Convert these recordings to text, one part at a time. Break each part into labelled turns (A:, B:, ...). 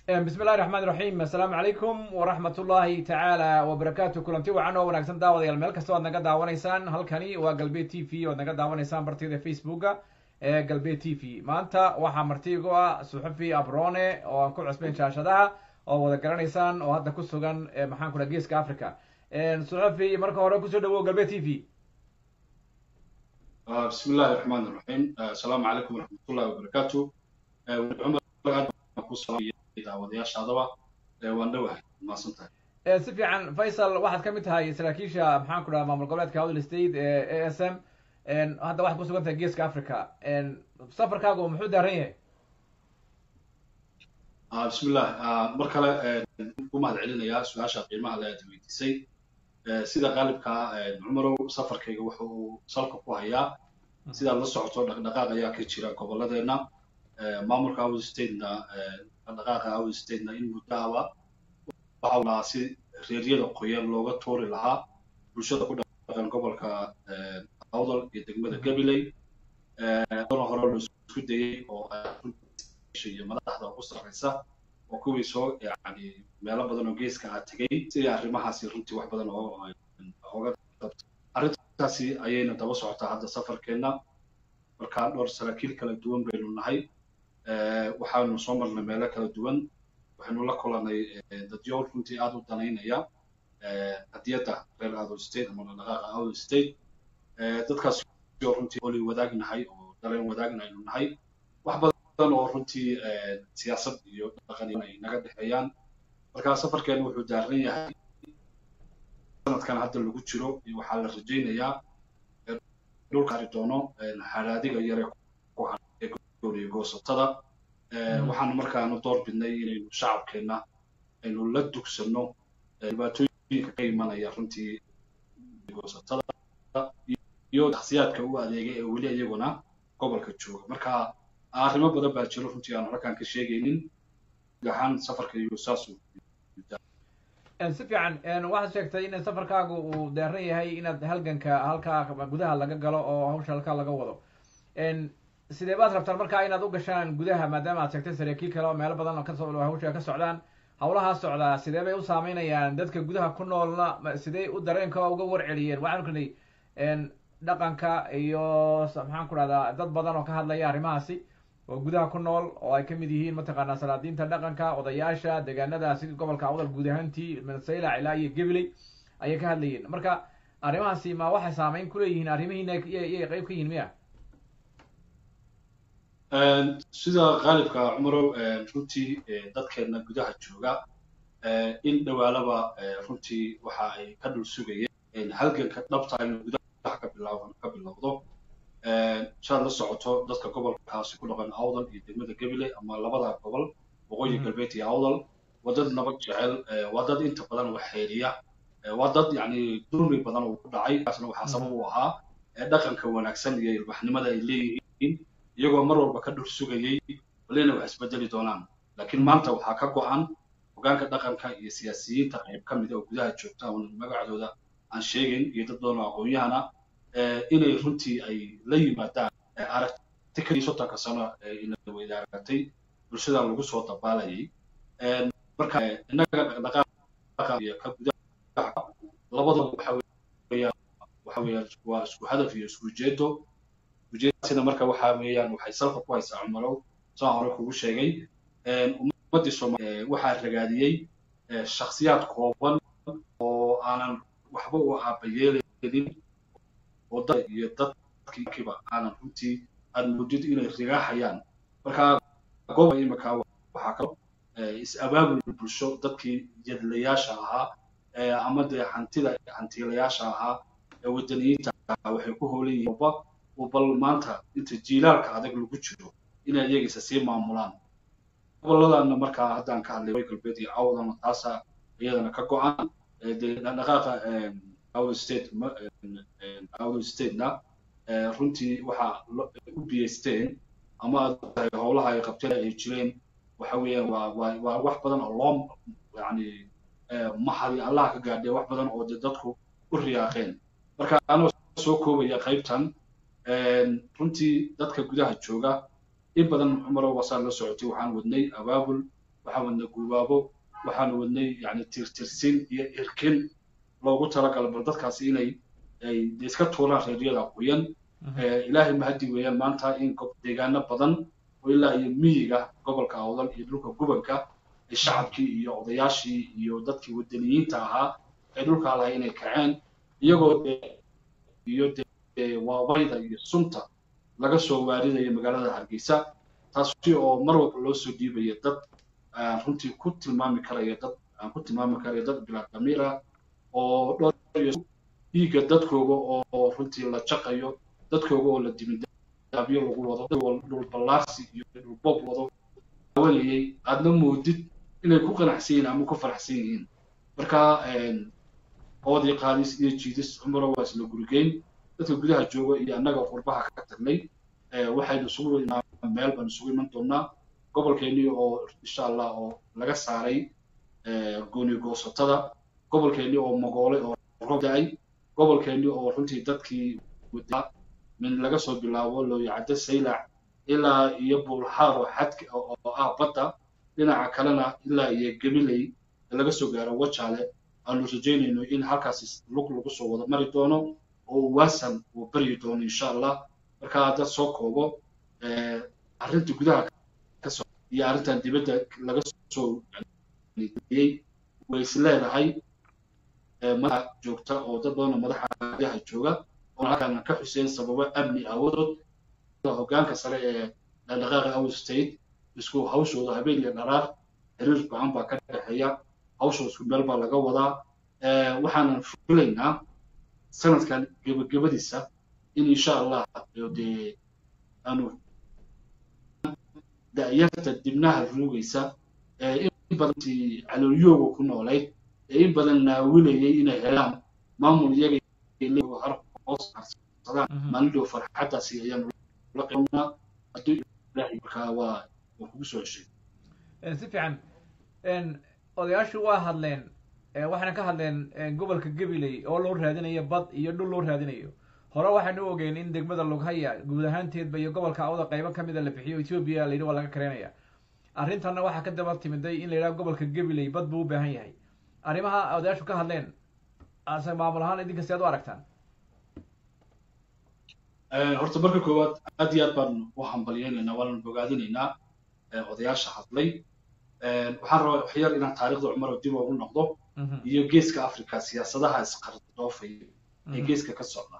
A: bismi illahi raxmaan raxiim assalaamu calaykum waraxmat ullahi tacaala wabarakaatu kulanti wacan oo wanaagsan daawadayaal meel kasta oad naga daawanaysaan halkani waa galbeed t v oad naga daawanaysaan bartida facebooka ee galbeed t v maanta waxaa martiigu ah suxufi abrone oo aan ku cusbayn shaashadaha oo wada garanaysaan oo hadda ku sugan maxaan ku dhaha geeska africa suxufi marka hore kusoo dhawow galbeed t v
B: bismi illahi raxmaan raxiim assalaamu calaykum waraxmatullahi wabarakaatu daawadayaashaadaba waan dhowahay mahadsan tahay
A: si fiican faysal waxaad kamid tahay saraakiisha maxaan ku dhaha maamul goboleedka howdl state ee a s m hadda waxaad kusugan tahay geeska africa safarkaagu muxuu daaran yahay
B: bismillah mar kale ku mahad celinayaa su-aasha qiimaha le aad weydiisay sida qaalibka cumarow safarkayga wuxa uu salka ku hayaa sidaad la socoto dhaqdhaqaaq ayaa ka jira gobolladeena maamulka howdl statena dhaqdhaqaaqa howdl statena in muddahaba waxa lahaa si reeryada qoyan looga tuuri lahaa bulshada ku dhaqan gobolka howdal iyo degmada gabiley dana hore loo isku dayey oo iyo madaxda ugu sarreysa oo kuwii soo yani meelo badan oo geeska ah tegey sidii arrimahaasi runtii wax badan oo oga arrintaasi ayayna daba socotaa hadda safarkeenna markaa dhowr saraakiil kala duwan baynu nahay waxaanu soo marnay meelo kala duwan waxaynu la kulanay dadyo runtii aada u danaynaya hadiyadda reer adol state ama dhaqaaqa adol state dadkaas oo runtii oli wadaagnahay oo daleen wadaagnaaynu nahay wax badan oo runtii siyaasad iyo dhaqan ay naga dhexeeyaan marka safarkeena wuxuu daaran yahay sanadkan hadda lagu jiro waxaa la rajaynayaa dhulka ari doono haraadiga yare ku gooliyo goosatada waxaanu markaanu door bidnay inaynu shacabkeenna aynu la dugsanno dhibaatooyinka ka imanaya runtii goosatada iyo shakhsiyaadka u adeegay ee weli iyaguna gobolka jooga marka arrimo badan baa jiro runtii aan halkaan ka sheegaynin ahaan safarka iyo saas
A: si fiican waxaad sheegtay in safarkaagu uu deeran yahay inaad halganka halkaa gudaha laga galo oo hawsha halkaa laga wado sidee baad rabtaan markaa inaad u gashaan gudaha maadaama aad sheegtay saraakiil kale oo meelo badan oo kasoo hawsha ka socdaan hawlahaa socdaa sidee bay u saameynayaan dadka gudaha ku noolna sidee u dareenka uga warceliyeen waxaan kunay dhaqanka iyo maxaan ku dhahdaa dad badan oo ka hadlaya arrimahaasi oo gudaha ku nool oo ay kamid yihiin mataqaanaa salaadiinta dhaqanka odayaasha deegaanada sida gobolka awdal guud ahaantii minasayla ilaa iyo gabiley ayay ka hadlayeen marka arrimahaasi ma waxay saameyn kuleeyihiin arrimihiina yay qayb ka yihiin miya
B: sida qaalibka cumarow runtii dadkeena gudaha jooga in dhawaalaba runtii waxa ay ka dhul sugayeen halganka dhabta inuu gudaha ka bilaaban ka bilowdo saad la socoto dadka gobolkaasi ku dhaqan awdal iyo degmada gabiley ama labada gobol waqooyi galbeed iyo awdal waa dad nabad jecel waa dad inta badan wax xeeriya waa dad yani dulmi badan uu ku dhacay kaasna waxaa sabab u ahaa dhaqanka wanaagsan iyo ilbaxnimada ay leeyihiin iyagoo mar walba ka dhul sugayey walina wax isbedeli doonaan laakiin maanta waxaa ka go-an hogaanka dhaqanka iyo siyaasiyiinta qayb ka mida oo gudaha joogta oon magacdooda aan sheegayn iyo dad badan oo aqoon-yahana inay runtii ay la yimaadaan aragti kadii soddonka sano ina weydaaratay bulshada lagu soo dabaalayay marka innaga dhaqdhaqaaqa iyo ka gudaha labadaba waxa weeyaan waxa weeyaan waa isku hadaf iyo isku ujeedo ujeedasina marka waxa weeyaan waxay salka ku haysaa cumarow saan hore kugu sheegay ummaddii soomaaliya waxaa ragaadiyey shakhsiyaad kooban oo aanan waxba u aabayeelaynin oo dad iyo dadkiiba aanan runtii aad moodid inay rigaaxayaan marka gooba imika waxaa kalo is-abaabul bulsho dadkii yadlayaasha ahaa ama dee hantida hantiilayaasha ahaa ee wadaniyiinta ahaa waxay ku hoolan yihiin oo bal maanta inta jiilaalka adag lagu jiro inay iyagiisa sii maamulaan gobolladana markaa haddaan ka hadlay way galbeed iyo awdana taasa iyadana ka go-an dee dhaqaaqa awdal state awdal statena runtii waxaa u biyeysteen ama aad howlaha ay qabteen ay jireen waxa weeyaan waa waa waa wax badan oo loo yani mahadi allah ka gaadhay wax badan oo dee dadku u riyaaqeen marka anoo soo koobaya qaybtan runtii dadka gudaha jooga in badan cumarow wasaa la socotay waxaan wadnay abaabul waxaan wadnay guubaabo waxaan wadnay yani tirtirsin iyo irkin loogu talagala bal dadkaasi inay ay iska tuuraan reeryada qoyan ilaahay mahadi weeyaan maanta in deegaano badan oo ilaa iyo miyiga gobolka awdal iyo dhulka gubanka ay shacabkii iyo odayaashii iyo dadkii wadaniyiinta ahaa ee dhulkaa lahay inay kaceen iyagoo iyo waabayda iyo sunta laga soo waaridaya magaalada hargeysa taasi oo mar walba loo soo dhiibaya dad aan runtii ku tilmaami karaya dad aan ku tilmaami karaya dad bilaa damiir ah oo dhiigga dadkooga oo runtii la jaqayo dadkooga oo la dibindaabyo lagu wado dhul ballaarsi iyo dhul bob wado awanayay aadna moodid inay ku qanacsan yihiin ama ku faraxsan yihiin marka oodii qaadis iyo jiidis cumaro waa isla gurigeyn dadka gudaha jooga iyo annaga qurbaha ka tagnay waxaynu isugu meel baan isugu iman doonaa gobolkeennii oo insha allah oo laga saaray gooni goosatada gobolkeennii oo magoolay oo roob da-ay gobolkeennii oo runtii dadkii wadaa min laga soo bilaabo looyacaddo saylac ilaa iyo buulxaaro xadka oo ah badda dhinaca kalena ilaa iyo gabiley laga soo gaaro wajaale aanu rajaynayno in halkaasi lug lagu soo wada mari doono oo waasan uu baryi doono insha allah marka hadda soo koobo arrinta gudaha kasoo iyo arrintan dibadda laga soo yey way is leedahay madaxa joogta oo dad badan oo madaxa gudaha jooga oo halkaan ka xuseen sababo amni awoodood hoggaanka sare ee dhaqdhaqaaqa awood state isku hawshooda habeen iyo dharaar xiriir bacan baa ka dhexeeya hawshooda isku meel baa laga wadaa waxaanan filaynaa sanadkan gebagabadiisa in insha allah dee aanu da'yarta dibnaha ruugaysa ee in badantii caloolyooga ku noolayd ee in badan naawilayay inay helaan maamul iyaga har hoos harsadaan maalindhow farxaddaasi ayaanu la qaybnaa hadduu ilaahay markaa waa waa kugu soo heshay
A: si fiican odayaashu waa hadleen waxayna ka hadleen gobolka gabiley oo loo raadinayo bad iyo dhul loo raadinayo hore waxaynu ogeyn in degmada lughaya guud ahaanteedba iyo gobolka awda qaybo kamida la bixiyo ethiopia la yidhi waa laga kareynaya arrintanna waxaa ka daba timiday in la yidhaha gobolka gabiley bad buu u baahan yahay arrimaha odayaashu ka hadleen ase maamul ahaan idinka si aad u aragtaan
B: horta marka koowaad aad iyo aad baan u hambalyeynaynaa waana bogaadinaynaa odayaasha hadlay waxaan rabaa waxyar inaan taariikhda cumar dib ugu noqdo iyo geeska africa siyaasadaha isqardoofaya ee geeska ka socda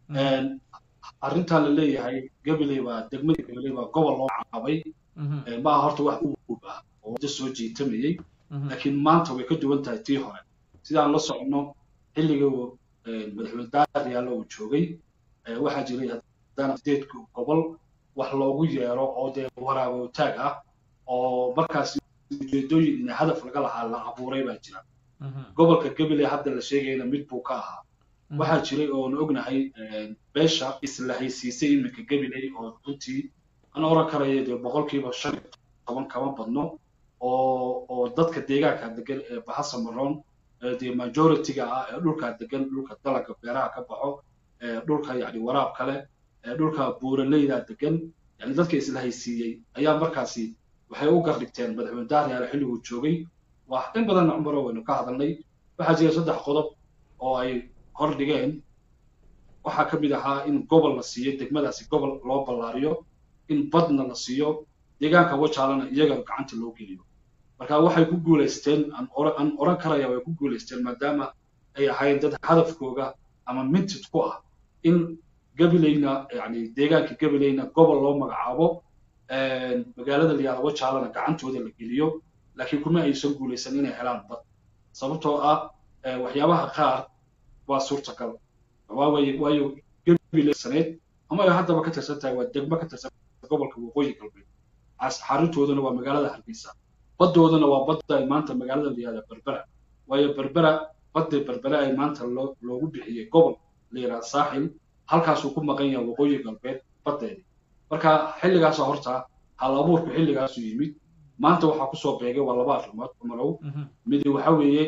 B: arrintan la leeyahay gabiley baa degmadii gabiley baa gobol loo caabay maaha horta wax u guub ah oo wada soo jiitamayey laakiin maanta way ka duwan tahay tii hore sidaan la socono xilligii madaxweyne daaryaalla uu joogay waxaa jiray haddana sideed gobol wax loogu yeero oo dee waraabowtaag ah oo markaas ujeedooyin in hadaf laga lahaa la abuuray baa jira gobolka gabiley hadda la sheegayna mid buu ka ahaa waxaa jiray oon ognahay beesha isla haysiisay iminka gabiley oo runtii aan oran karaya dee boqolkiiba shan iyo toban kama badno oo oo dadka deegaanka degan ee bahasa maroon dee majority-ga ah ee dhulka degan dhulka dalaga beeraha ka baxo dhulka yani waraab kale dhulka buuraleyda degan yani dadka isla haysiiyey ayaa markaasi waxay u gardhigteen madaxweyne daaryaale xilliguu joogay waa in badanna cumaro waynu ka hadalnay waxaa jira saddex qodob oo ay hor dhigeen waxaa ka mid ahaa in gobol la siiyo degmadaasi gobol loo ballaariyo in badna la siiyo deegaanka wajaalana iyaga gacanta loo geliyo marka waxay ku guulaysteen aan oran karaya way ku guulaysteen maadaama ay ahaayeen dad hadafkooga ama mintid ku ah in gabileyna yani deegaanka gabileyna gobol loo magacaabo magaalada layaala wajaalana gacantooda la geliyo laakiin kuma aysan guulaysan inay helaan bad sababtoo ah waxyaabaha qaar waa suurtagal waawaye waayo gabiley saneed ama ay haddaba ka tirsan tahay waa degmo ka tirsan gobolka waqooyi galbeed xaruntoodana waa magaalada hargeysa baddoodana waa badda ay maanta magaalada layaala berbera waayo berbera badda berbera ay maanta loo loogu bixiyey gobol la yidhaha saaxil halkaasuu ku maqan yahay waqooyi galbeed baddeedi marka xilligaasa horta hal abuurku xilligaasu yimid maanta waxaa kusoo beegay waa laba arrimood cumarow midi waxa weeye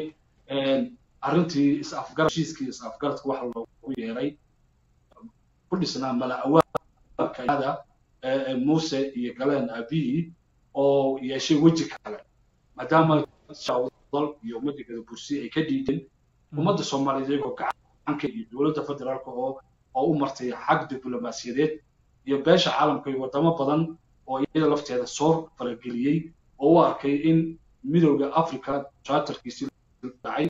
B: arrintii is-afgarad heshiiskii is-afgaradka waxa loogu yeeray ku dhisnaa mala awaalka muuse iyo galeen abiyi oo yeeshay weji kale maadaama dal iyo ummadda gadabursi ay ka dhiideen ummadda soomaaliyeed iyagoo gacanka iyo dowladda federaalka oo oo u martay xag diblomaasiyadeed iyo beesha caalamka iyo wadamo badan oo iyada lafteeda soo farageliyey oo u arkay in midowda africa charterkiisii dhacay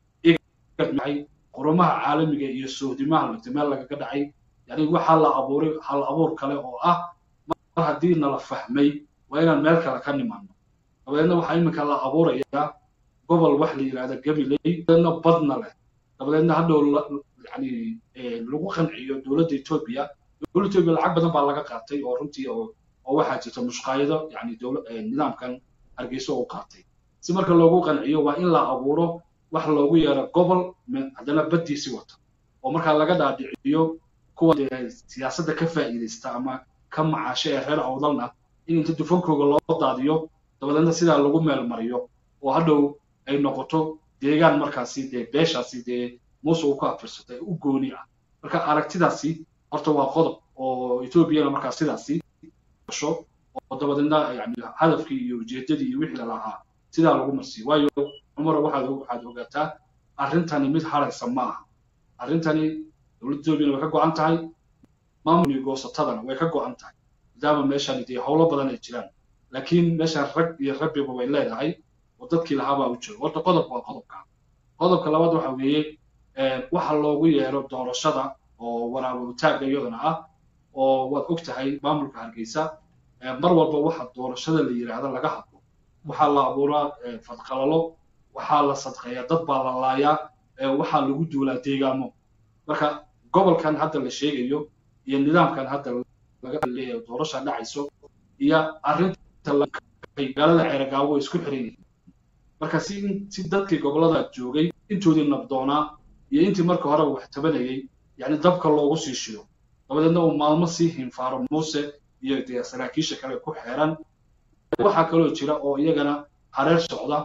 B: dhacay qurumaha caalamiga iyo sohdimaha lagta meel lagaga dhacay yani waxaa la abuuray hal abuur kale oo ah mar haddii nala fahmay waa inaan meel kale ka nimaano dabadeedna waxaa iminka la abuurayaa gobol wax la yidhahda gabiley dabadeedna badna leh dabadeedna hadhow yani lagu qanciyo dowladda etoobiya dowladda etoobiya lacag badan baa laga qaatay oo runtii oo oo waxaa jirta mushqaayado yani dowla nidaamkan hargeysa uu qaatay si marka loogu qanciyo waa in la abuuro wax loogu yeero gobol haddana baddiisi wata oo markaa laga dhaadhiciyo kuwa siyaasadda ka faa'iidaysta ama ka macaasho ee reer awdalna in inta dufankooga loo daadiyo dabadeedna sidaa lagu meel mariyo oo hadhow ay noqoto deegaan markaasi dee beeshaasi dee muuse uu ku afirsatay u gooni ah marka aragtidaasi horta waa qodob oo etoobiyana markaa sidaasi gasho oo dabadeedna yani hadafkii iyo ujeedadii iyo wixii lalahaa sidaa lagu marsiyo waayo cumaro waxaad waxaad ogaataa arrintani mid haraysa ma aha arrintani dowladda etoobiyana way ka go-an tahay maamulkii goosatadana way ka go-an tahay maadaama meeshan dee howlo badan ay jiraan laakiin meeshan rag iyo rabbiba way leedahay oo dadkii lahaabaa u jooga horta qodobka waa qodobka qodobka labaad waxa weeye waxa loogu yeero doorashada oo waraaba utaagga iyadana ah oo waad og tahay maamulka hargeysa mar walba waxa doorashada la yidhaahda laga hadlo waxaa la abuuraa fadqalalo waxaa la sadqeeyaa dad baa la laayaa waxaa lagu duulaa deegaamo marka gobolkan hadda la sheegayo iyo nidaamkan hadda laga leeyahay doorasha dhacayso iyo arrinta magaalada ceeragaabo way isku xiran yihiin marka si si dadkii gobolada joogay intoodii nabdoonaa iyo intii marka horeba wax tabanayay yani dabka loogu sii shido dabadeedna uu maalmo sii hinfaaro muuse iyo dee saraakiisha kale ku xeeran waxaa kaloo jira oo iyagana hareer socda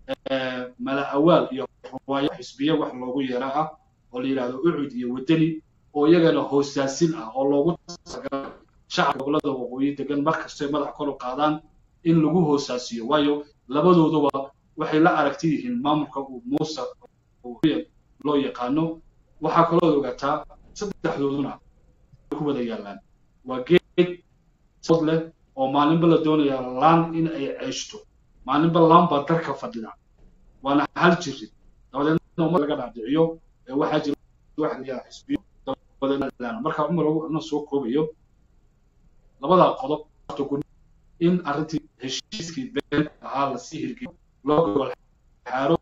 B: mala awaal iyo ruwaayo xisbiye wax loogu yeera ah oo la yidhahdo ucud iyo wadani oo iyagana hoosaasin ah oo loogu shacabka gobolada waqooyi degan mar kastay madax kor u qaadaan in lagu hoosaasiyo waayo labadooduba waxay la aragti yihiin maamulka uu muuse loo yaqaano waxaa kaloo ogaataa saddexdooduna ku wada yaallaan waa geed sod leh oo maalinba la doonaya laan in ay ceeshto maalinba laan baa darka fadhida waana hal jirid dabadeedna umad laga dhaadhiciyo waxaa jira wax la yidhaha xisbiyo dabadeedna marka cumar na soo koobayo labadaa qodob in arrintii heshiiskii been ahaa lasii hirgiyo loo gobol xaaro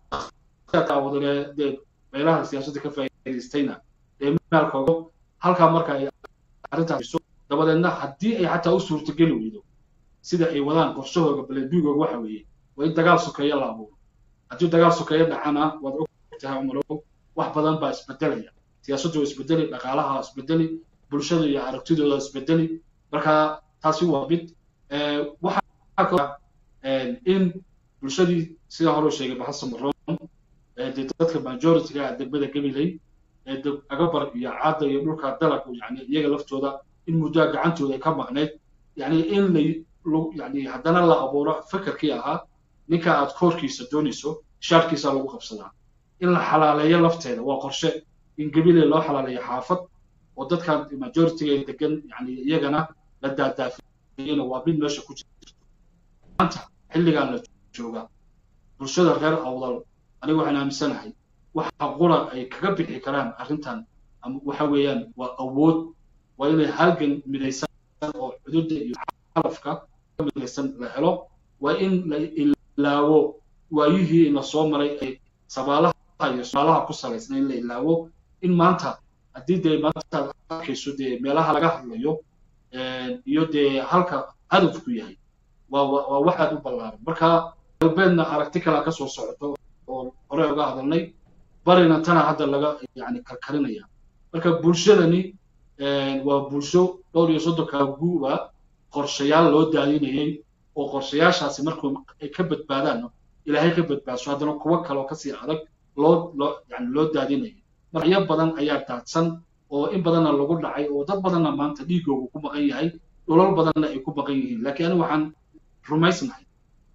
B: dee meelaha siyaasadda ka faa'iidaystayna ee maalkooga halkaa marka ay arrintaas dabadeedna haddii ay xataa u suurtageli weydo sida ay wadaan qorshahooga balenduugooga waxa weeye waa in dagaal sokeeya la abuuro haddii dagaal sokeeya dhacana waad og tahay cumarow wax badan baa isbedelaya siyaasaddu waa isbedeli dhaqaalaha isbedeli bulshada iyo aragtidooda isbedeli marka taasi waa mid waxaa kaloo in bulshadii sida hore sheegay baxasan maroon dee dadka majorityga degmada gabiley agabar iyo caada iyo dhulka dalag yani iyaga laftooda in muddoa gacantooda ay ka maqnayd yani in la yani haddana la abuuro fekerkii ahaa ninka aad koorkiisa doonayso shaarkiisa lagu qabsadaa in la xalaaleeyo lafteeda waa qorshe in gabiley loo xalaaleeyo xaafad oo dadkan majorityga degan yani iyagana la daadaafiyena waa mid meesha ku jirto maanta xilligan la jooga bulshada reer awdal aniga waxaan aaminsanahay waxa qura ay kaga bixi karaan arrintan waxa weeyaan waa awood waa inay halgan midaysan oo xuduudda iyo xalafka ka midaysan la helo waa in la ilaawo waayihii la soo maray ay sabaalaha iyo suaalaha ku salaysna in la ilaawo in maanta haddii dee maanta aad arkayso dee meelaha laga hadlayo iyo dee halka hadafku yahay waa waa wax aad u ballaaran marka galbeedna aragti kalea kasoo socoto oo hore uga hadalnay barina tana hadda laga yani karkarinaya marka bulshadani waa bulsho dhowr iyo soddonka guuba qorshayaal loo daadinayay oo qorshayaashaasi markuu ay ka badbaadaan ilaahay ka badbaadso haddana kuwo kaloo kasii adag loo loo yani loo daadinayay maracyo badan ayaa daadsan oo in badanna lagu dhacay oo dad badanna maanta dhiigoogu ku maqan yahay dhulal badanna ay ku maqan yihiin laakiin anigu waxaan rumaysnahay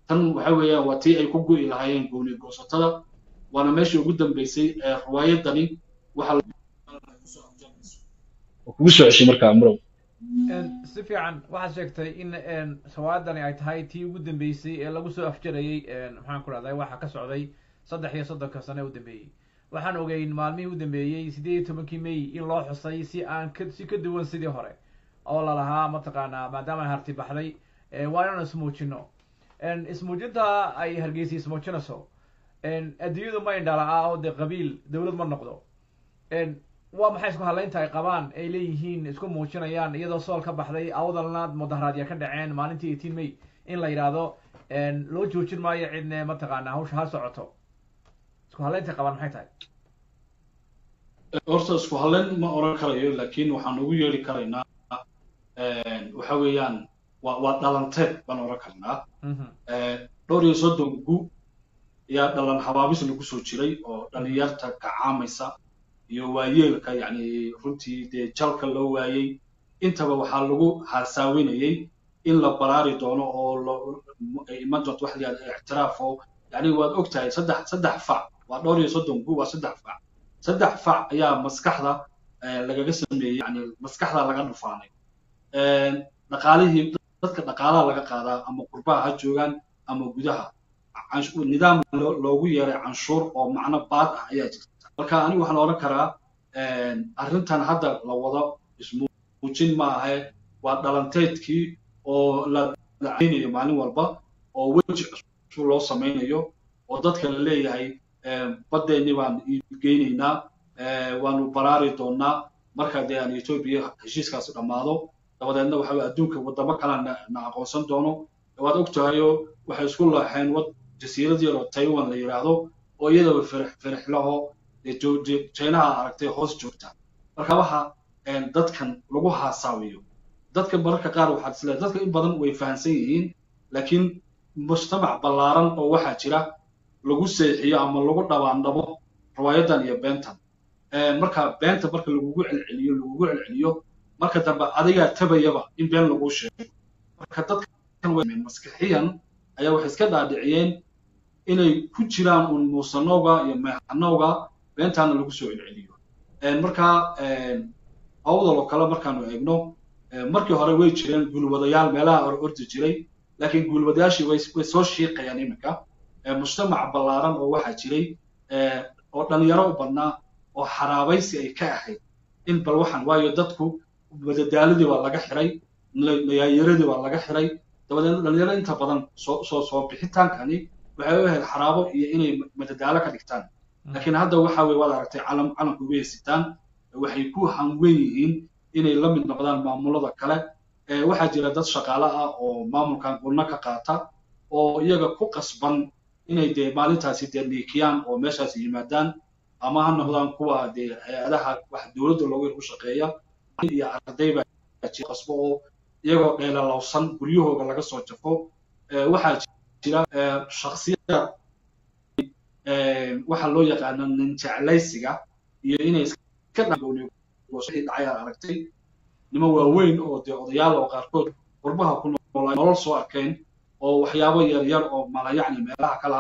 B: tan waxa weeyaan waa tii ay ku go'i lahaayeen gooni goosatada waana meeshii ugu dambeysay ee riwaayadani waxa kugu soo ceshay markaa murow
A: si fiican waxaad sheegtay in riwaayadani ay tahay tii ugu dambeysay ee lagu soo afjarayey maxaan ku rahday waxa ka socday saddex iyo soddonka sane u dambeeyey waxaan ogeyn maalmihii u dambeeyey sideed iyo tobankii may in loo xusay si aan ka si ka duwan sidii hore oo lalahaa mataqaanaa maadaama ay harti baxday waa inaan ismuujino ismuujinta ay hargeysa ismuujinayso adduunyadu ma indhala-a oo dee qabiil dawlad ma noqdo waa maxay isku hadlaynta ay qabaan ay leeyihiin isku muujinayaan iyadoo sool ka baxday awdalna mudaharaadya ka dhaceen maalintii eighteen may in la yidhaahdo loo joojin maayo cidne mataqaana hawsha ha socoto isku hadlaynta ay qabaan maxay tahay
B: horta isku hadlayn ma oran karayo laakiin waxaan ugu yeeri karaynaa waxa weeyaan waa waa dhalanteed baan oran karnaa dhowr iyo soddon gu ayaa dhalan habaabis lagu soo jiray oo dhalinyarta kacaamaysa iyo waayeelka yacni runtii dee jalka loo waayey intaba waxaa lagu haasaawinayay in la baraari doono oo iman doonto wax la yihahda ictiraaf oo yacni waad og tahay saddex saddex fac waa dhowr iyo soddon gu waa saddex fac saddex fac ayaa maskaxda lagaga sameeyey yani maskaxda laga dhufaanay dhaqaalihii dadka dhaqaalaha laga qaadaa ama qurbaha ha joogaan ama gudaha nidaam loogu yeeray canshuur oo macno baad ah ayaa jirta marka anigu waxaan odhan karaa arrintan hadda la wado ismuujin ma ahe waa dhalanteedkii oo la dacaynayo maalin walba oo weji cusub loo samaynayo oo dadka la leeyahay baddeenni baan geynaynaa waanu baraari doonaa marka dee aan etoobiya heshiiskaasi dhammaado dabadeedna waxa adduunka waddamo kale na aqoonsan doono waad og tahayo waxay isku laaxeen wad jasiirad yar oo taiwan la yidhaahdo oo iyadaba firix firixlaho jaynaha aragtay hoos joogta marka waxa dadkan lagu haasaawiyo dadka mararka qaar waxaad isleedahay dadka in badan way fahamsan yihiin laakiin mujtamac ballaaran oo waxaa jira lagu seexiyo ama lagu dhabaandhabo riwaayadan iyo beentan marka beenta marka lagugu celceliyo lagugu celceliyo marka dambe adigaa tabayaba in been lagu sheego marka dadkan maskixiyan ayaa waxay iska dhaadhiciyeen inay ku jiraan un muusanowga iyo meexanowga beentaana lagu soo celceliyo marka awdal oo kale markaanu eegno markii hore way jireen guulwadayaal meelaha hore ordi jiray laakiin guulwadayaashii way soo shiiqayaan iminka mujtamac ballaaran oo waxaa jiray oo dhalinyaro u badnaa oo xaraabaysi ay ka ahayd in bal waxaan waayo dadku madadaaladii waa laga xiray nayaayaradii waa laga xiray dabadeedna dhalinyaro inta badan soo soo soo bixitaankani waxay u ahayd xaraabo iyo inay madadaalo ka dhigtaan laakiin hadda waxa weye waad aragtay calam calanku way sitaan waxay ku hanwen yihiin inay la mid noqdaan maamulada kale waxaa jira dad shaqaale ah oo maamulkan gulno ka qaata oo iyaga ku qasban inay dee maalintaasi dee dhiikiyaan oo meeshaasi yimaadaan ama ha noqdaan kuwa dee hay-adaha wax dowladda loogu u shaqeeya iyo arday baa qasbo oo iyagoo dheelalowsan guryahooga laga soo jafo waxaa jira shaksiyada waxaa loo yaqaana ninjeclaysiga iyo inay iska dhacay aad aragtay nimo waaweyn oo dee odayaal oo qaarkood qurbaha ku noolaa nolol soo arkeen oo waxyaabo yar yar oo mala yacni meelaha kala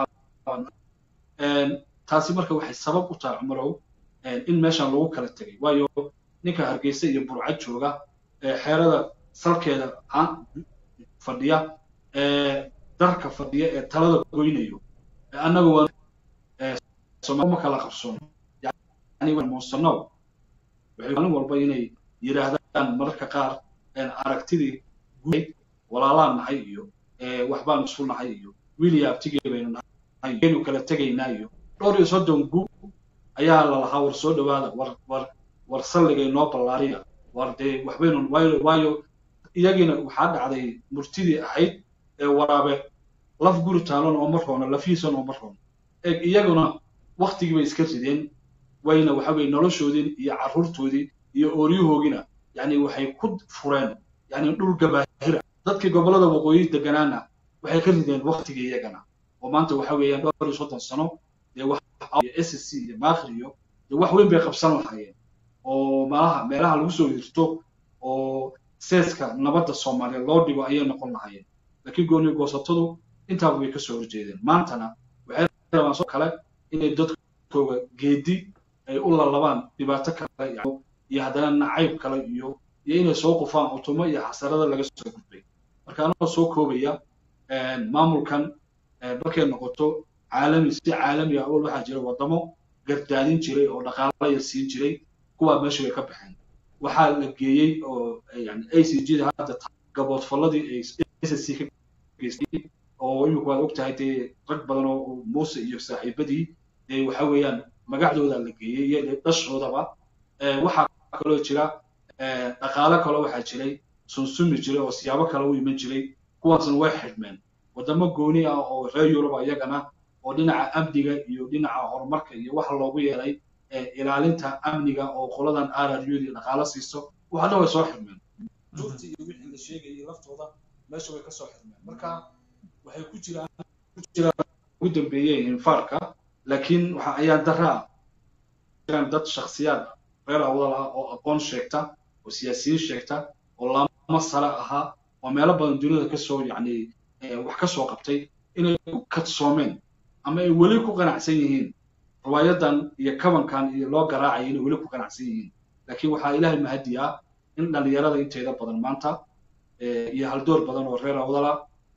B: taasi marka waxay sabab u tahay cumarow in meeshan lagu kala tegay waayo ninka hargeysa iyo burca jooga xeerada salkeeda fadhiya darka fadhiya ee talada goynayo annaga waa ma kala qabsoon yani muusanow waxay maalin walba inay yidhaahdaan mararka qaar aragtidii guud walaalaan nahay iyo waxbaan isu nahay iyo wiiliya abtigee baynu nahay baynu kala tegaynaa iyo dhowr iyo soddon gu ayaa lalahaa war soo dhawaada war war war salligay noo ballaariya war dee waxbaynu waayo waayo iyagiina waxaa dhacday murtidii ahayd ee waraabe laf guri taalon oo mar roona lafiisan oo mar roona eeg iyaguna waktigii bay iska rideen wayna waxa weye noloshoodii iyo carruurtoodii iyo ooryahoogina yani waxay ku fureen yani dhul gabaahira dadkii gobollada waqooyi deganaana waxay ka rideen waktigii iyagana oo maanta waxa weeyaan dhowr iyo soddon sano dee s c iyo maakri iyo dee wax weyn bay qabsan lahaayeen oo malaha meelaha lagu soo hirto oo seeska nabadda soomaaliya loo dhigo ayay noqon lahaayeen laakiin gooni goosatadu intaaba way kasoo horjeedeen maantana waxay rabaan soo kale inay dadkooga geedi ay u lalabaan dhibaato kale iyo haddana nacayb kale iyo iyo inay soo qufaan utumo iyo xasarada laga soo gudbay marka anagoo soo koobaya maamulkan markay noqoto caalami si caalami ah awal waxaa jira waddamo gardaadin jiray oo dhaqaala yar siin jiray kuwaa meesha way ka baxeen waxaa la geeyey oo yani a c g da hadda gaboodfalladii ay s c ka geystay oo imika waad ogtahay dee rag badan oo muuse iyo saaxiibadii dee waxa weeyaan magacdooda la geeyey iyo dhashoodaba waxaa kaloo jira dhaqaalo kaloo waxaa jiray sunsumi jiray oo siyaabo kale u iman jiray kuwaasna way xidhmeen waddamo gooni ah oo reer yuruba iyagana oo dhinaca amniga iyo dhinaca horumarka iyo waxa loogu yeelay ilaalinta amniga oo qoladan rrud dhaqaalo siiso waxa dhan way soo xidhmeen duurti iyo wixii la sheegayay laftooda meesha way kasoo xidhmeen marka waxay ku jiraan ku jiraan ugu dambeeyeen infaarka laakiin waxa ayaa daraa jiraan dad shakhsiyaad reer awdal ah oo aqoon sheegta oo siyaasiyiin sheegta oo lama sare ahaa oo meelo badan duniyada kasoo yacni wax ka soo qabtay inay ku kadsoomeen ama ay weli ku qanacsan yihiin riwaayadan iyo kabankan iyo loo garaacaya inay weli ku qanacsan yihiin laakiin waxaa ilaahay mahadi ah in dhallinyarada inteeda badan maanta iyo haldoor badan oo reer awdala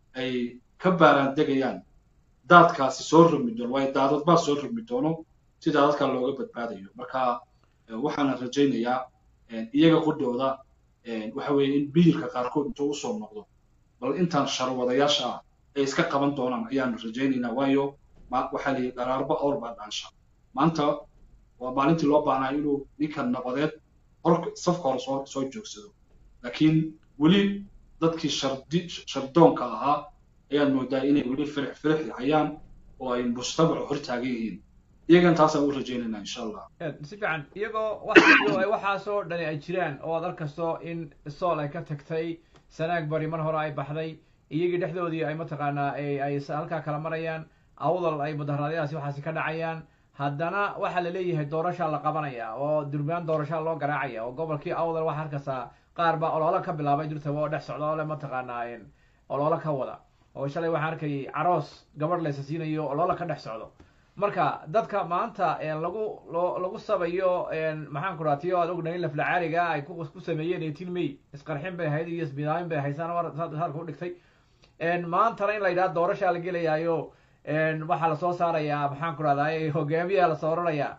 B: ay ka baaraan degayaan daadkaasi soo rogmi doono waayo daadad baa soo rogmi doono si daadadka looga badbaadayo marka waxaana rajaynayaa iyaga qudhooda waxa weeye in biyirka qaarkood intuu usoo noqdo bal intaan sharwadayaasha ah ay iska qaban doonaan ayaanu rajaynaynaa waayo waxaa la yidhi dharaarba awr baa dhaansha maanta waa maalintii loo baahnaa inuu ninka nabadeed hor safka hore soo soo joogsado laakiin weli dadkii shardi shardoonka ahaa ayaan moodaa inay weli firix firix hayaan oo ay mujtamacu hor taagan yihiin iyagan taasaan u rajaynaynaa insha allah
A: si fiican iyagoo waxaasoo dhani ay jiraan oo aad arkayso in sool ay ka tagtay sanaag bari mar hore ay baxday iyagii dhexdoodii ay mataqaanaa ay halkaa kala marayaan awdal ay mudaharaadyadaasi waxaasi ka dhacayaan haddana waxaa la leeyahay doorashaa la qabanaya oo durbaan doorashaa loo garaacaya oo gobolkii awdal waxaa arkaysaa qaar baa oloolo ka bilaabay durtaba oo dhex socda oo le mataqaanaa oloolo ka wada oo shalay waxaan arkayay caroos gabadh laysa siinayo oloolo ka dhex socdo marka dadka maanta lagu lagu sabayo maxaan ku raha tiyo aad ognahay in laflacaaliga ay ku sameeyeen eighteen may isqarxin bay ahayd iyo isbidaamin bay haysaan harka u dhigtay maantana in la yidhaha doorashaa la gelayaayo waxaa lasoo saarayaa maxaan ku rahdaa hogaamiyaa lasoo oranayaa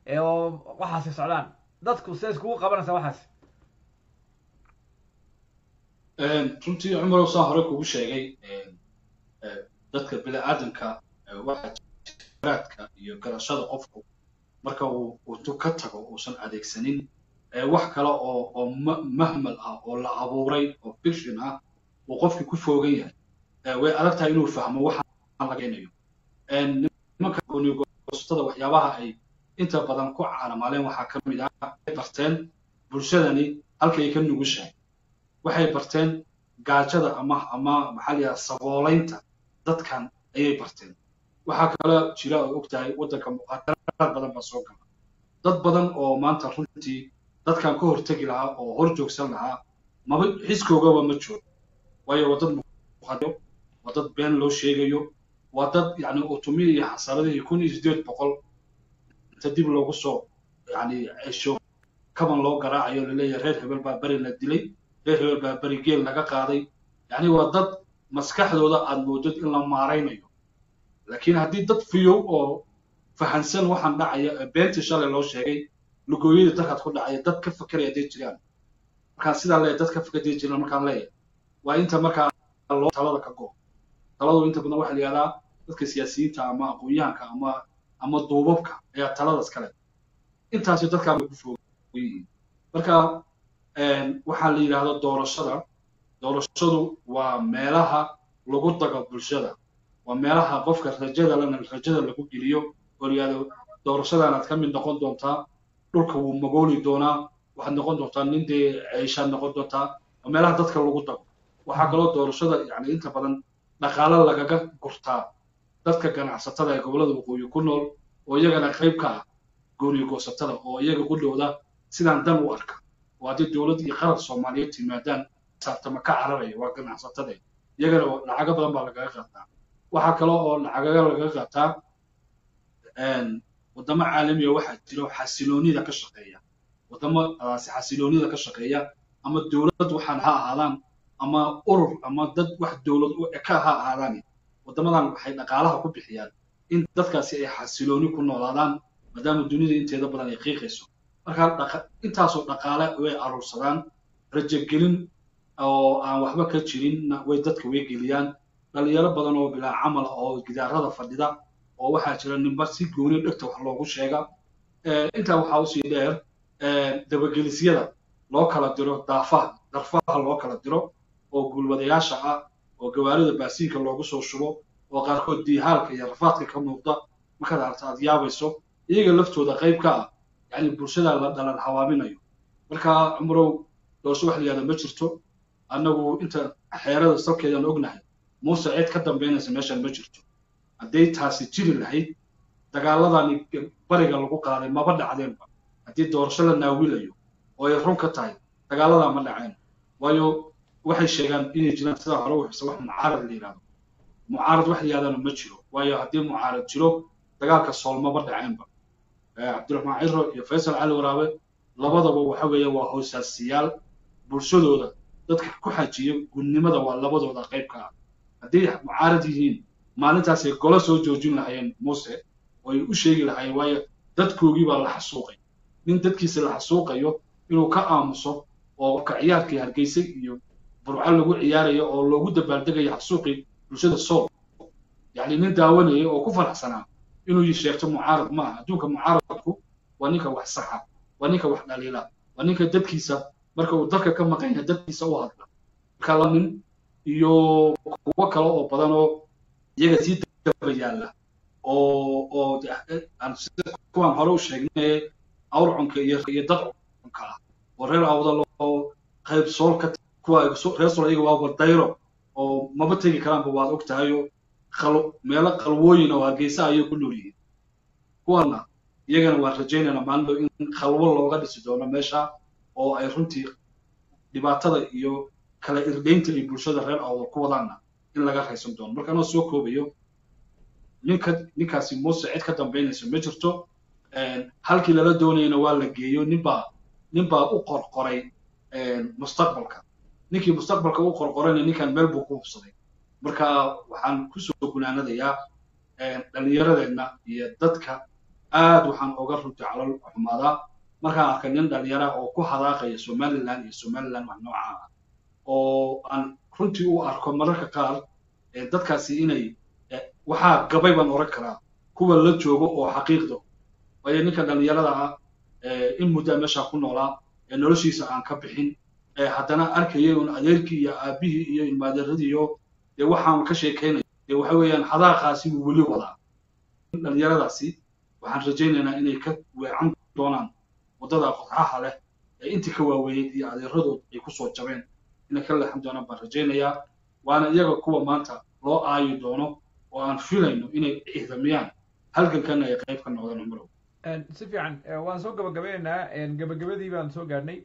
A: oo waxaasi socdaan dadku se iskugu qabanaysa waxaas
B: runtii cumarow saa hore kugu sheegay dadka bini aadamka waxaa raadka iyo garashada qofku marka uu intuu ka tago uusan adeegsanin wax kale oo oo mahmal ah oo la abuuray oo fiction ah uu qofkii ku foogan yahay way adag tahay inuu fahmo waxaan laga inayo nimanka goonigoostada waxyaabaha ay inta badan ku caalamaaleen waxaa ka mid ah barteen bulshadani halkay ka nugushahay waxay barteen gaajada ama ama maxaa la yidhaha saboolaynta dadkan ayay barteen waxaa kale jira oo og tahay waddanka muqaadaraad badan baa soo gala dad badan oo maanta runtii dadkan ka hortegi lahaa oo hor joogsan lahaa maba xiskoogaba ma joogo waayo waa dad muqaadaro waa dad been loo sheegayo waa dad yani utumiya iyo xasaradihii kun iyo siddeed boqol inta dib loogu soo yani cesho kaban loo garaacayo laleeyahay reer hebel baa beri la dilay reer hebel baa beri geel laga qaaday yani waa dad maskaxdooda aad moodid in la maaraynayo laakiin haddii dad fiyow oo fahansan waxaan dhacaya beentii shalay loo sheegay lugooyadii dalkaad ku dhacaya dad ka fakeraya hadday jiraan markaan sidaa leeyahay dad ka fakerday jiraan markaan leeyahay waa inta markaa loo talada ka go taladu inta badan waxaa la yihahdaa dadka siyaasiyiinta ama aqoon-yahanka ama ama duubabka ayaa taladaas kale intaasi dadkaa bay ku foogan yihiin marka waxaa la yidhaahdo doorashada doorashadu waa meelaha lagu dago bulshada waa meelaha qofka rajada lana rajada lagu geliyo oo layihahdo doorashadaanaad ka mid noqon doontaa dhulka wuu magooli doonaa waxaad noqon doontaa nin dee ceyshaad noqon doontaa waa meelaha dadka lagu dago waxaa kaloo doorashada yani inta badan dhaqaalo lagaga gurtaa dadka ganacsatada ee gobollada waqooyi ku nool oo iyagana qayb ka ah gooniyo goosatada oo iyaga qudhooda sidaan dan u arka oo haddii dowlad iyo qaran soomaaliyeed timaadaan saabtama ka cararaya waa ganacsatade iyagana lacago badan baa lagaga qaataa waxaa kale oo lacagaga laga qaataa waddamo caalamiya waxaa jiro xasiloonida ka shaqeeya waddamadaasi xasiloonida ka shaqeeya ama dowlad waxaan ha ahaadaan ama urur ama dad wax dowlad u eka ha ahaadaan waddamadan waxay dhaqaalaha ku bixiyaan in dadkaasi ay xasilooni ku noolaadaan maadaama dunida inteeda badan ay qiiqayso marka intaasoo dhaqaale way aruursadaan rajogelin oo aan waxba ka jirinna way dadka way geliyaan dhalinyaro badan oo bilaa camal oo gidaarada fadhida oo waxaa jira nimba si gooni dhegta wax loogu sheega intaa waxaa usii dheer dabagelisyada loo kala diro daafaha darfaha loo kala diro oo guulwadayaasha ah oo gawaarida baasiinka loogu soo shubo oo qaarkood diihaalka iyo rafaadka ka muuqda markaad aragta aad yaabayso iyaga laftooda qayb ka ah yani bulshada la dhalan hawaaminayo marka cumrow doorso wax la yihahda ma jirto annagu inta xeerada salkeedaan ognahay muuse cid ka dambaynaysa meeshaan ma jirto hadday taasi jiri lahayd dagaaladani bariga lagu qaaday maba dhacdeenba haddii doorasho la naawilayo oo ay run ka tahay dagaaladaa ma dhaceen waayo waxay sheegaan inay jiraan sidaa hore u xisa wax mucaarad la yidhahdo mucaarad wax la yidhahdana ma jiro waayo haddii mucaarad jiro dagaalka sool maba dhaceenba cabdiraxmaan ciro iyo faysal cali waraabe labadaba waxa weeye waa hoosaasiyaal bulshadooda dadka ku xajiya gudnimada waa labadooda qayb ka ah hadday mucaarad yihiin maalintaasay golo soo joojin lahayeen muuse oo ay u sheegi lahaayeen waayo dadkoogii baa la xasuuqay nin dadkiisa la xasuuqayo inuu ka aamuso oo ka ciyaarkii hargeysa iyo burco lagu ciyaarayo oo loogu dabaaldegayo xasuuqii bulshada sool yacni nin daawanaya oo ku faraxsanaa inuu sheegto mucaarad ma aha adduunka mucaaradku waa ninka wax saxa waa ninka wax dhaliila waa ninka dadkiisa marka uu dalka ka maqan yahay dadkiisa u hadla marka la nin iyo kuwo kale oo badan oo iyaga sii daba yaalla oo oo kuwaan hore u sheegnay awrcunka iyo iyo dad cunka ah oo reer awdal oo qayb sool ka kuwa reer sool iyaga waa badayro oo maba tegi karaanba waad og tahayo meelo qalwooyin oo hargeysa ayay ku nool yihiin kuwana iyagana waan rajaynayna maalin in khalwo looga dhisi doono meesha oo ay runtii dhibaatada iyo kala irdaynta ay bulshada reer awdal ku wadaanna in laga raysan doono marka anoo soo koobayo ninka ninkaasi muuse cid ka dambaynaysa ma jirto halkii lala doonayana waa la geeyo ninbaa ninbaa u qorqoray mustaqbalka ninkii mustaqbalka u qorqorayna ninkan meel buu ku hubsaday marka waxaan kusoo gunaanadayaa dhallinyaradeenna iyo dadka aad waxaan oga runtii calol xumaadaa markaan arkay nin dhallinyara oo ku hadaaqaya somaliland iyo somaliland wax nooca ah oo aan runtii u arko mararka qaar dadkaasi inay waxaa gabay baan oran karaa kuwa la joogo oo xaqiiqda waayo ninka dhallinyarada ah in muddaa meeshaa ku noolaa noloshiisa aan ka bixin haddana arkaya un adeerkii iyo aabihii iyo ilmaadeeradii iyo dee waxaan ka sheekaynaya dee waxa weeyaan hadaaqaasi wuu weli wadaa dhallinyaradaasi waxaan rajaynaynaa inay ka weecan doonaan waddada qodxaha leh ee intii ka waaweeyey iyo adeeradood ay kusoo jabeen inay ka leexan doonaan baan rajaynayaa waana iyaga kuwa maanta loo aayi doono oo aan filayno inay ciidamiyaan halgankana ay qayb ka noqdaan cumrow
A: si fiican waan soo gabagabaynaynaa gabagabadii baan soo gaadhnay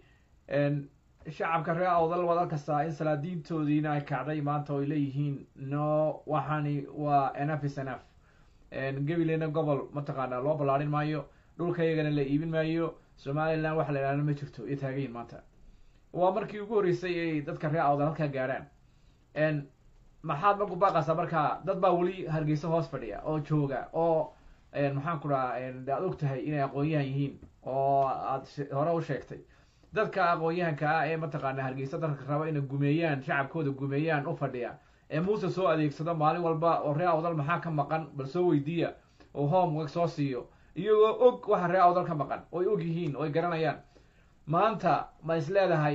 A: shacabka reer awdal waad arkastaa in salaadiintoodiina ay kacday maanta oo ay leeyihiin no waxani waa enough is enough gabileyna gobol mataqaanaa loo ballaarin maayo dhulka iyagana la iibin maayo somaliland waxa la idhahda ma jirto iyo taagayin maanta waa markii ugu horreysay ay dadka reer awdal halkaa gaadhaan maxaad marku baaqaysaa marka dad baa weli hargeysa hoos fadhiya oo jooga oo maxaan ku dhaha aad og tahay inay aqoon-yahan yihiin oo aad hore u sheegtay dadka aqoon-yahanka ah ee mataqaana hargeysa dadka raba inay gumeeyaan shacabkooda gumeeyaan u fadhiya ee muuse soo adeegsado maalin walba oo reer awdal maxaa ka maqan bal soo weydiiya oo homework soo siiyo iyagoo og waxa reer awdal ka maqan oo ay og yihiin oo ay garanayaan maanta ma is leedahay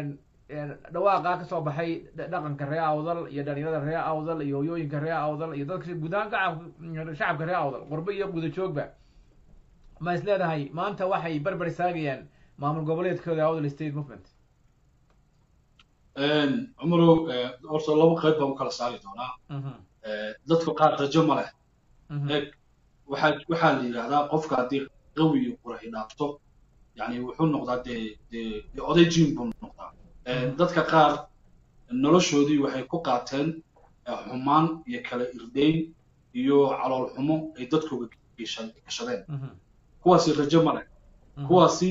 A: dhawaaqaa kasoo baxay dhaqanka reer awdal iyo dhalinyarada reer awdal iyo hoyooyinka reer awdal iyo dadka gudahaan shacabka reer awdal qurbo iyo guda joogba ma is leedahay maanta waxay barbar istaagayaan maamul goboleedkooda awdal state movement
B: cumarow horta laba qayb baan u kala saari doonaa dadka qaar rajo ma leh eeg waxaa waxaa la yidhahdaa qofka haddii qawi iyo quraxi dhaafto yani wuxuu noqdaa dee dee dee oday jiin buu noqdaa dadka qaar noloshoodii waxay ku qaateen xumaan iyo kala irdayn iyo calool xumo ay dadkooga gashadeen kuwaasi rajo male kuwaasi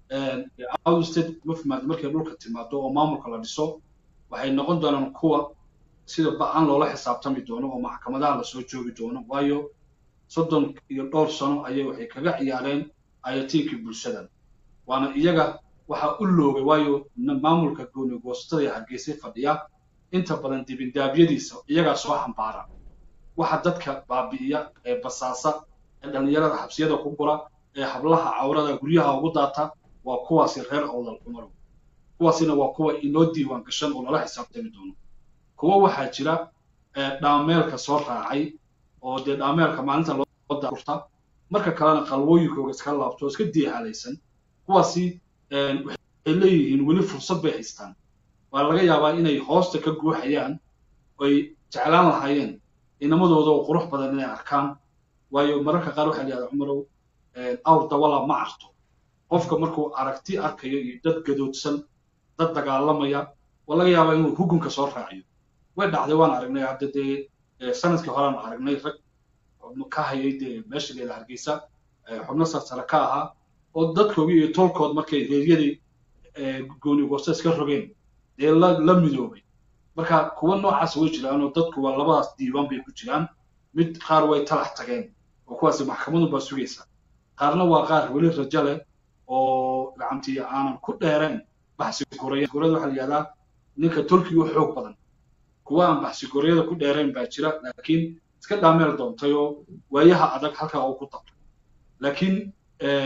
B: outstate movement markay dhulka timaado oo maamulka la dhiso waxay noqon doonaan kuwa sida ba-an loola xisaabtami doono oo maxkamadaha lasoo joogi doono waayo soddon iyo dhowr sano ayay waxay kaga ciyaareen ayatiinkii bulshadan waana iyaga waxaa u loogay waayo maamulka gooni goosatada ee hargeysay fadhiya inta badan dibindaabyadiisa iyagaa soo xambaara waxa dadka baabi'iya ee basaasa ee dhallinyarada xabsiyada ku gura ee hablaha cawrada guryaha ugu daata waa kuwaasi reer awdal cumarow kuwaasina waa kuwa inoo diiwaan gashan oo lala xisaabtami doono kuwo waxaa jira dhaameelka soo raacay oo dee dhaameelka maalinta loo daurta marka kalena qalwooyinkooga iska laabto oo iska diihaalaysan kuwaasi waxay leeyihiin weli fursad bay haystaan waa laga yaabaa inay hoosta ka guuxayaan oy jeclaan lahaayeen inamadooda oo qurux badan inay arkaan waayo mararka qaar waxaa layihahdaa cumarow awr dawala ma arto qofka markuu aragti arkayo iyo dad gadoodsan dad dagaalamaya waa laga yaabaa inuu hugunka soo raaciyo way dhacday waan aragnay hadda dee sanadkii horean aragnay rag ka hayay dee meesha leeda hargeysa xubno sarsare ka ahaa oo dadkoogii iyo tolkood markay reeryadii gooni goosta iska rogeen dee la la midoobay marka kuwa noocaas way jiraan oo dadku waa labadaas diiwaan bay ku jiraan mid qaar way talax tageen oo kuwaasi maxkamadu baa sugaysa qaarna waa qaar weli rajo leh oo gacantii aanan ku dheereen baxsi goreya gorada waxaa la yihahdaa ninka tolkii u xoog badan kuwa aan baxsi goryada ku dheereen baa jira laakiin iska dhaameel doontay oo waayaha adag halkaa uu ku dabtay laakiin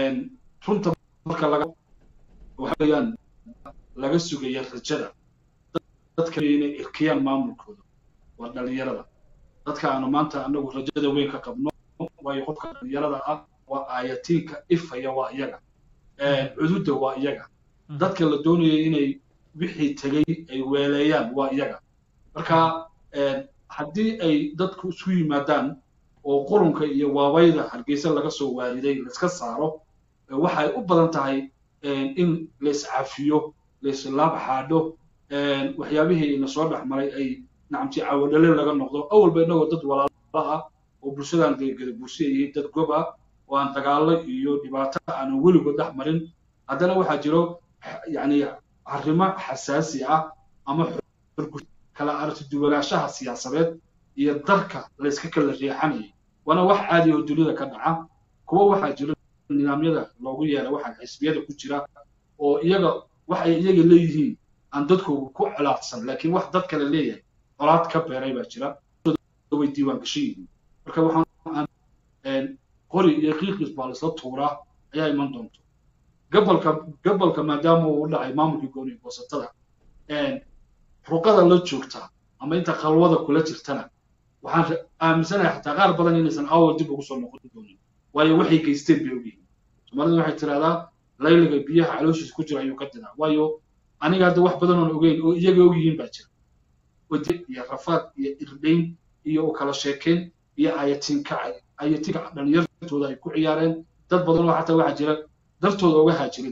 B: runta marka laga waxaweyaan laga sugaya rajada dadka inay irkiyaan maamulkooda waa dhalinyarada dadka aanu maanta anagu rajada weyn ka qabno waayo qofka dhalinyarada ah waa aayatiinka ifaya waa iyaga cududda waa iyaga dadka la doonaya inay wixii tegay ay weeleeyaan waa iyaga marka haddii ay dadku isu yimaadaan oo qurunka iyo waabayda hargeysa laga soo waariday laiska saaro waxay u badan tahay in laiscafiyo laislaab xaadho waxyaabihii ina soo dhex maray ay nacamti cawadhale laga noqdo awalba innagoo dad walaala ah oo bulshadan deegada bulshada yihiin dad gob ah oo aan dagaallo iyo dhibaato aanan weligood dhex marin haddana waxaa jiro yani arrimo xasaasi ah ama kala aragtiduwanaanshaha siyaasadeed iyo darka layska kala riixanayay waana wax caadi oo dunida ka dhaca kuwa waxaa jira nidaamyada loogu yeeray waxaa xisbiyada ku jira oo iyaga waxay iyaga leeyihiin aan dadkooga ku colaadsan laakiin wax dad kale leeyahay colaad ka beeray baa jira way diiwaan gashan yihiin marka waxaan qori iyo qiiqis baa laisla tuuraa ayaa iman doonto gobolka gobolka maadaama uu u dhacay maamulkii gooni goosatada ruqada la joogta ama inta qalwada kula jirtana waxaan aaminsanahay xataa qaar badan inaysan awal dib ugu soo noqon doonin waayo waxay geysteen bay ogyihiin soomaalida waxay tidhahdaa layliga biyaha calooshiisa ku jira ayuu ka diraa waayo aniga hadda wax badan oon ogeyn oo iyaga ogyihiin baa jira iyo rafaad iyo irdhayn iyo u kala sheekayn iyo ayatinka ayatinka dhalinyartooda ay ku ciyaareen dad badan oo xataa waxaa jira dartooda uga haajiray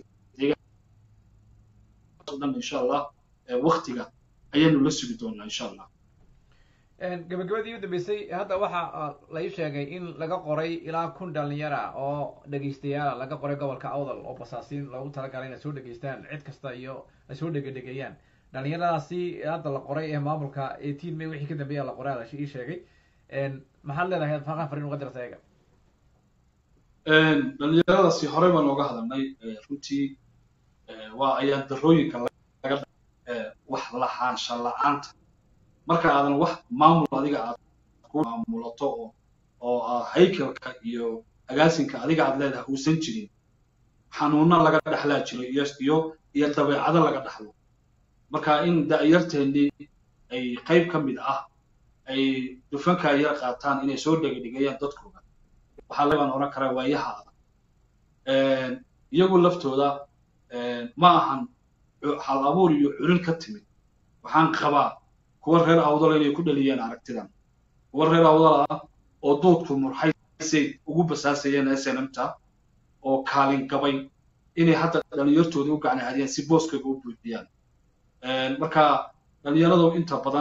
B: dhan insha allah waktiga ayaanu la sugi doonaa insha allah
A: gabagabadii u dambeysay hadda waxa la ii sheegay in laga qoray ilaa kun dhalinyara oo dhegaystayaala laga qoray gobolka awdal oo basaasiin loogu talagalay inay soo dhegaystaan cid kasta iyo ay soo dhegedhegeeyaan dhalinyaradaasi hadda la qoray ee maamulka eighteen may wixii ka dambeeya la qoray ala ii sheegay maxaad leedahay faqan farin uga dirta iyaga
B: dhalinyaradaasi horey baan ooga hadalnay runtii waa ayaan darooyinka laga wax lahaansha la-aanta marka aadan wax maamul adiga aad ku maamulato oo oo haykalka iyo agaasinka adiga aad leedahay uusan jirin xanuuno laga dhexlaa jiro iyo iyo iyo dabeecado laga dhexlo marka in da'yarteennii ay qayb ka mid ah ay dufankaa yar qaataan inay soo dhegedhigayaan dadkooda waxaa lebaan odhan karaa waayaha adag iyagu laftooda ma ahan hal abuur iyo culin ka timid waxaan qabaa kuwa reer awdala inay ku dhaliyeen aragtidan kuwa reer awdala ah oo doodku murxaysay ugu basaasayeen snmta oo kaalin gabay inay hadda dhalinyartooda u gacnaadiyaan si booskaga u buuxiyaan marka dhalinyaradu inta badan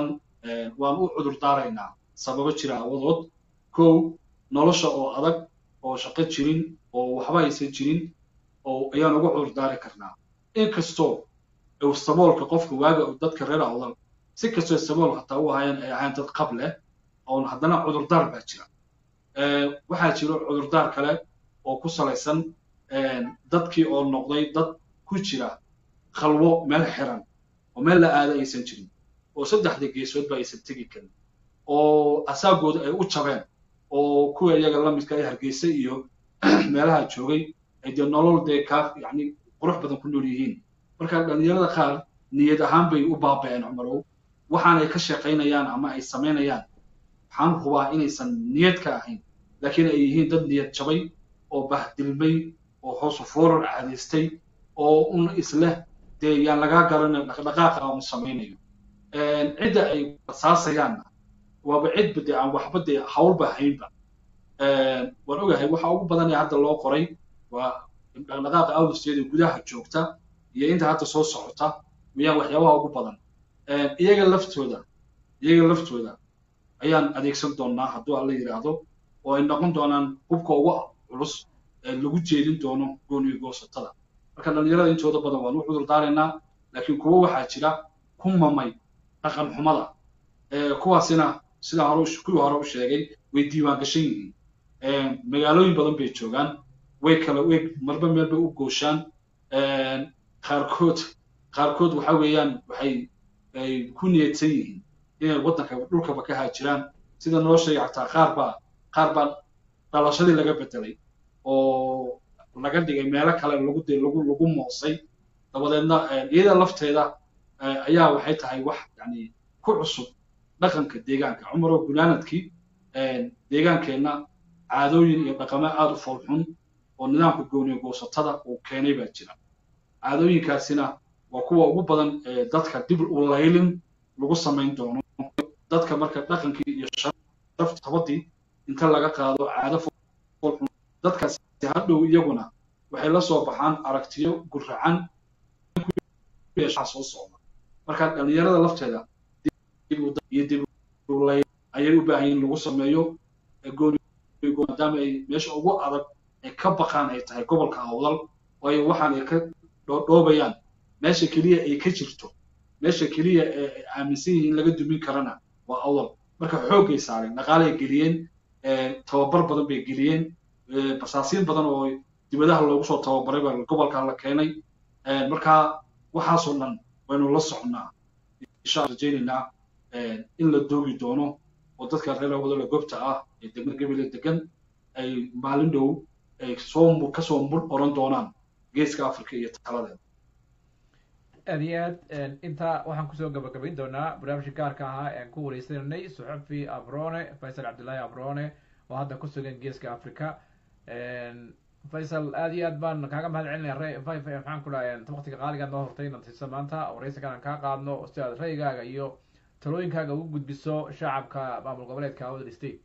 B: waan u cudur daaraynaa sababo jira awadood kow nolosha oo adag oo shaqo jirin oo waxba aysan jirin oo ayaan uga cudur daari karnaa inkastoo saboolka qofka waaga dadka reer awdal si kastoo sabool hataa u ahaayeen ay ahayn dad qab leh oon haddana cudurdaar baa jira waxaa jiro cudurdaar kale oo ku salaysan dadkii oo noqday dad ku jira khalwo meel xiran oo meel la aada aysan jirin oo saddexda geesoodba aysan tegi karin oo asaagooda ay u jabeen oo kuwa iyaga la midka ay hargeysa iyo meelaha joogay ay dee nolol dee kaa yacni qurux badan ku nool yihiin marka dhalinyarada qaar niyad ahaan bay u baaba'een cumarow waxaanay ka shaqaynayaan ama ay samaynayaan waxaan hubaa inaysan niyad ka ahayn laakiin ay yihiin dad niyad jabay oo bahdilmay oo hoosu foorar caadaystay oo un isleh dee yaan lagaa garanay dhaqdhaqaaqa uu samaynayo cidda ay basaasayaanna waaba cidba dee aan waxba dee hawlba haynba waan ogahay waxa ugu badan ee hadda loo qoray waa dhaqdhaqaaqa awdisteeda gudaha joogta iyo inta hadda soo socota wayaan waxyaabaha ugu badan iyaga laftooda iyaga laftooda ayaan adeegsan doonaa hadduu alla yidhaahdo oo ay noqon doonaan hubka ugu culus ee lagu jeedin doono gooniyo goosatada marka dhalinyarada intooda badan waan u cudur daaraynaa laakiin kuwo waxaa jira ku mamay dhaqan xumada kuwaasina sidaa hore kuwii hore u sheegay way diiwaan gashan yihiin magaalooyin badan bay joogaan way kala way marba meel bay u gooshaan qaarkood qaarkood waxa weeyaan waxay ay ku niyadsan yihiin inay waddanka dhulkaba ka haajiraan sida noo sheegay xataa qaar baa qaar baa dhalashadii laga bedelay oo laga dhigay meelo kale lagu de lagu lagu moosay dabadeedna iyada lafteeda ayaa waxay tahay wax yani ku cusub dhaqanka deegaanka cumaroo gunaanadkii deegaankeenna caadooyin iyo dhaqamo aada u foolxun oo nidaamka gooniyo goosatada uu keenay baa jira caadooyinkaasina waa kuwa ugu badan ee dadka dib u laylin lagu samayn doono dadka marka dhaqankii iyo sharafta tabadii inta laga qaado caado foolxun dadkaasi hadhow iyaguna waxay la soo baxaan aragtiyo guracan soo socda marka dhalinyarada lafteeda iyo dib ayay u baahan yihin lagu sameeyo maadaama ay meesha ugu adag ay ka baqaan ay tahay gobolka awdal waayo waxaan ay ka dhoodhoobayaan meesha keliya ay ka jirto meesha keliya ee aaminsan yihiin laga dumin karana waa awdal marka xooggay saareen dhaqaalay geliyeen tababar badan bay geliyeen basaasiin badan oo dibadaha loogu soo tababaray baa gobolka la keenay marka waxaasoo dhan waynu la socnaa insha rajaynaynaa in la doogi doono oo dadka reer wadala gobta ah ee degmada gabile degan ay maalin dhow ay soo kasoo mur oran doonaan geeska africa iyo taladeeda
A: aad iyo aad intaa waxaan kusoo gabagabayn doonaa barnaamijka gaarka ahaa ean ku wareysananay suxufi abrone faysal cabdullaahi abrone oo hadda ku sugan geeska africa faysal aad iyo aad baan kaaga mahad celinaya re maxaan ku dhahay waqtiga qaaligaad noo hortay natiisa maanta wareysankan aan kaa qaadno si aad ra'yigaaga iyo talooyinkaaga ugu gudbiso shacabka maamul goboleedka awdal state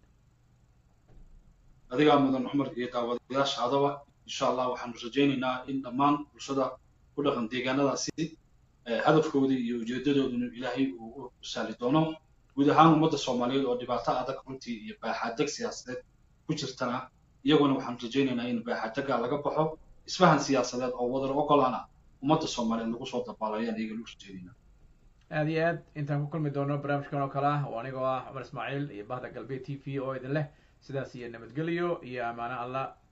B: adigaa mudan cumar iyo daawadayaashaadaba insha allah waxaanu rajaynaynaa in dhammaan bulshada ku dhaqan deegaanadaasi hadafkoodii iyo ujeedadooduna ilaahay uu u saali doono guud ahaan ummadda soomaaliyeed oo dhibaato adag runtii iyo baaxaadeg siyaasadeed ku jirtana iyaguna waxaanu rajaynaynaa in baaxaadega laga baxo isfahan siyaasadeed oo wadar ogolaana ummadda soomaaliyeed lagu soo dabaalayaan iyaga lagu rajaynayna
A: aad iyo aad intaan ku kulmi doono barnaamijkan oo kale ah oo anigoo ah cumar ismaaciil iyo bahda galbeed t v oo idin leh sidaas iyo nabadgelyo iyo ammaano allah